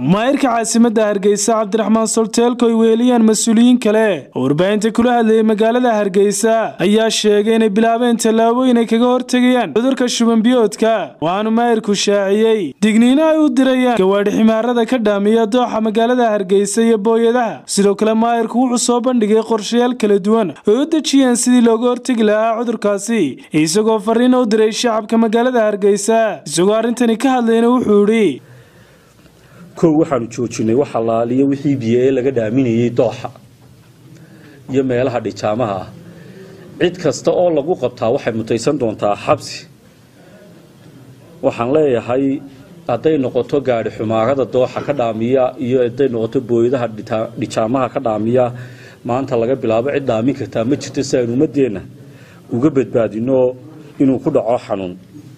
maayirka caasimadda hargeysa cabdiraxmaan solteelko ay weeliyaan mas-uuliyiin kale oo warbaahinta kula hadlayay magaalada hargeysa ayaa sheegay inay bilaabeen tallaabooyin ay kaga hortegayaan cudurka shubanbiyoodka waxaanu maayirku shaaciyey digniino ay u dirayaan gawaadhi ximaarada ka dhaamiya dooxa magaalada hargeysa iyo booyadaha sidoo kale maayirku wuxuu soo bandhigay qorshayaal kala duwan oo u dejiyeen sidii looga hortegi lahaa cudurkaasi isagoo fariina u diray shacabka magaalada hargeysa isagoo arrintani ka hadlayna wuxuu idhi kow waxaanu joojinay wax allaaliyo wixii biyo ee laga dhaaminayay dooxa iyo meelaha dhijaamaha ah cid kasta oo lagu qabtaa waxay mutaysan doontaa xabsi waxaan leeyahay hadday noqoto gaadhi xumaarada dooxa ka dhaamiya iyo hadday noqoto booyadaha dhijaamaha ka dhaamiya maanta laga bilaabo cid dhaamin kartaa ma jirto si aynu ummadeenna uga badbaadino inuu ku dhaco xanuun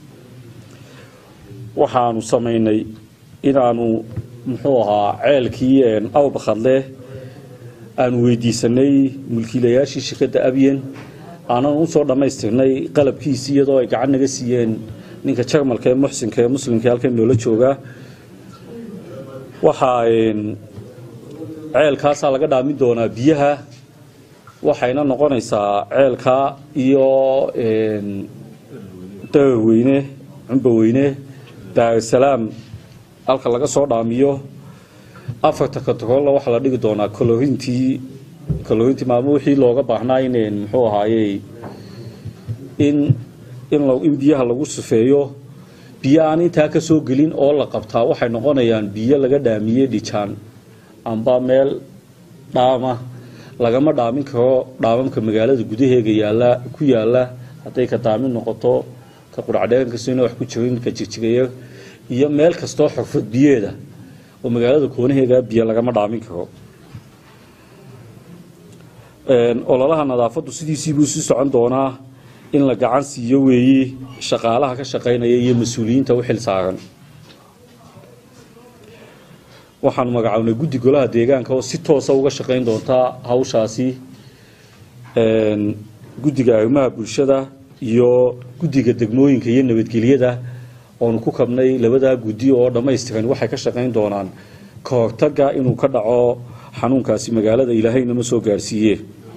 waxaanu samaynay inaanu muxuu ahaa ceelkii awbakadle aanu weydiisanay mulkiilayaashii shirkadda abyen aanan usoo dhammaystirnay qalabkiisii iyadoo ay gacan naga siiyeen ninka jarmalka ee muxsinka ee muslimka halkan noola jooga waxaa ceelkaasaa laga dhaamin doonaa biyaha waxayna noqonaysaa ceelka iyo daraweyne cumbaweyne daarusalaam halka laga soo dhaamiyo afarta katrolla waxaa la dhigi doonaa colorintii colorintii maamo wixii looga baahnaa in muxuu ahaayey in in in biyaha lagu sufeeyo biyo aan intaa ka soo gelin oo la qabtaa waxay noqonayaan biyo laga dhaamiyey dhijaan amba meel dhaama lagama dhaamin karo dhaamamka magaalada gudaheega yaala ku yaala hadday ka daamin noqoto ka quracdheerankasoina wax ku jirin ka jirjigaya iyo meel kastoo xurfad biyeeda oo magaalada koonaheega biyo lagama dhaamin karo ololaha nadaafaddu sidiisiibuu sii socon doonaa in la gacan siiyo weeye shaqaalaha ka shaqaynaya iyo mas-uuliyiinta u xil saaran waxaanu magacownay guddi golaha deegaanka oo si toosa uga shaqayn doontaa hawshaasi guddiga arrimaha bulshada iyo guddiga degmooyinka iyo nabadgelyada oonu ku kabnay labadaa guddi oo dhammaystiran waxay ka shaqayn doonaan ka hortaga inuu ka dhaco xanuunkaasi magaalada ilaahaynama soo gaarsiiye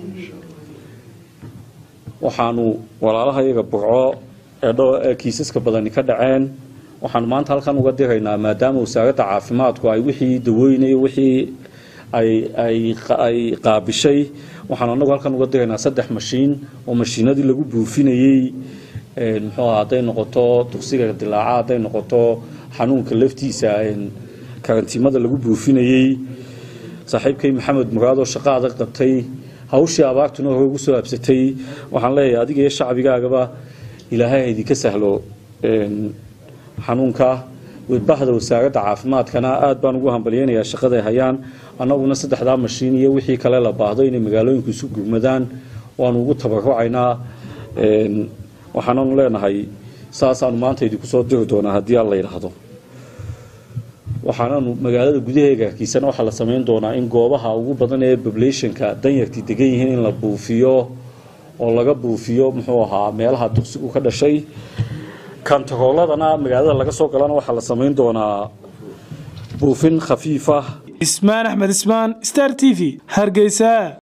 waxaanu walaalaha iyaga burco ee kiisaska badani ka dhaceen waxaanu maanta halkan uga diraynaa maadaama wasaaradda caafimaadku ay wixii dawooynay wixii ay qaabishay waxaanu anagu halkan uga diraynaa saddex mashiin oo mashiinadii lagu buufinayey muxuu aha hadday noqoto duqsiga dilaaca hadday noqoto xanuunka laftiisa karantiimada lagu buufinayey saaxiibkay maxamed muraadoo shaqo adag qabtay hawshii abaartuna hore ugu soo habsatay waxaan leeyahay adiga iyo shacbigaagaba ilaahay haydinka sahlo xanuunka wadbahda wasaaradda caafimaadkana aad baan ugu hambalyeynayaa shaqaday hayaan annaguna saddexdaa mashiin iyo wixii kale la baahdo inay magaalooyinku isu gurmadaan waanu ugu tabarucaynaa waxaananu leenahay saasaanu maanta idinku soo diri doonaa haddii aan la yidhaahdo waxaananu magaalada gudaheega harkiisana waxaa la samayn doonaa in goobaha ugu badan ee populationka danyartii degan yihiin in la buufiyo oo laga buufiyo muxuu ahaa meelaha duqsigu ka dhashay kantarooladana magaalada laga soo galana waxaa la samayn doonaa buufin khafiifa ismaan axmed ismaan star t v hargeysa